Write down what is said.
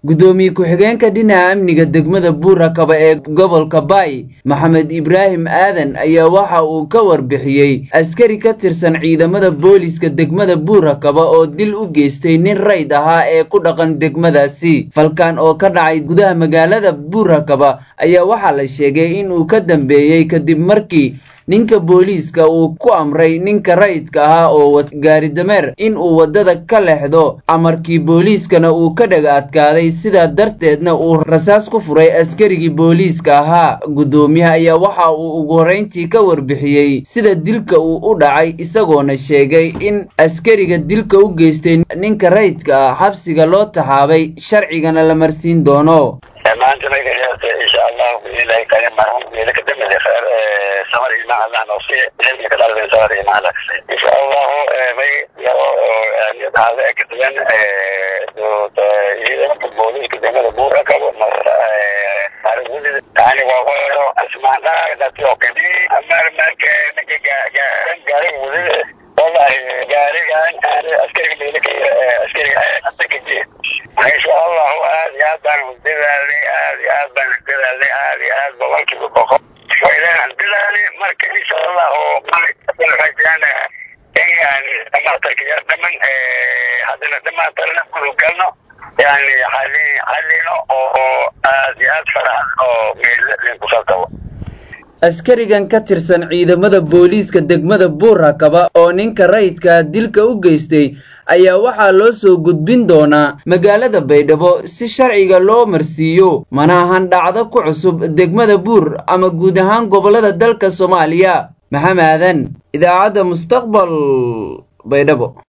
gudoomiye ku-xigeenka dhinaca amniga degmada buurakaba ee gobolka baay maxamed ibraahim aadan ayaa waxa uu ka warbixiyey askari ka tirsan ciidamada booliiska degmada buurakaba oo dil u geystay nin rayd ahaa ee ku dhaqan degmadaasi falkan oo ka dhacay gudaha magaalada buurakaba ayaa waxaa la sheegay in uu ka dambeeyey kadib markii ninka booliiska uu ku amray ninka rayidka ahaa oo gaari dameer in uu waddada ka leexdo amarkii booliiskana uu ka dhaga adkaaday sidaa darteedna uu rasaas ku furay askarigii booliiska ahaa guddoomiyaha ayaa waxa uu ugu horrayntii ka warbixiyey sida dilka uu u dhacay isagoona sheegay in askariga dilka u geystay ninka rayidka ah xabsiga loo taxaabay sharcigana la marsiin doono maanta insha allahu biilahi kale marhum geela ka dambeeya khair samar ilma allah noosiye ilmi ka dhalay samar ilma allah insha allahu may yaro hada ka duwan do ciidanka booliska degmada buura kabo marta arigudi tani waa waro asmaana dadki oo kadi amar marka ninka gaari wudi wallahi gaarigan askariga meelka askariga askariga insha allahu aad iyo aad baan dadaalnay aad iyo aad baan dadaalnay aad iyo aad boqolkiiba boqol ilaan dadaalnay marka insha allahu marajaan in dhamaantarkaya dhaman haddana dhamaantarna kulu galno yani xali xalino oo aad iyo aad faraxan oo meel kusoo tabo askarigan ka tirsan ciidamada booliiska degmada buurakaba oo ninka rayidka dilka u geystay ayaa waxaa loo soo gudbin doonaa magaalada baydhabo si sharciga loo marsiiyo mana ahan dhacdo ku cusub degmada buur ama guud ahaan gobollada dalka soomaaliya maxamaadan idaacadda mustaqbal baydhabo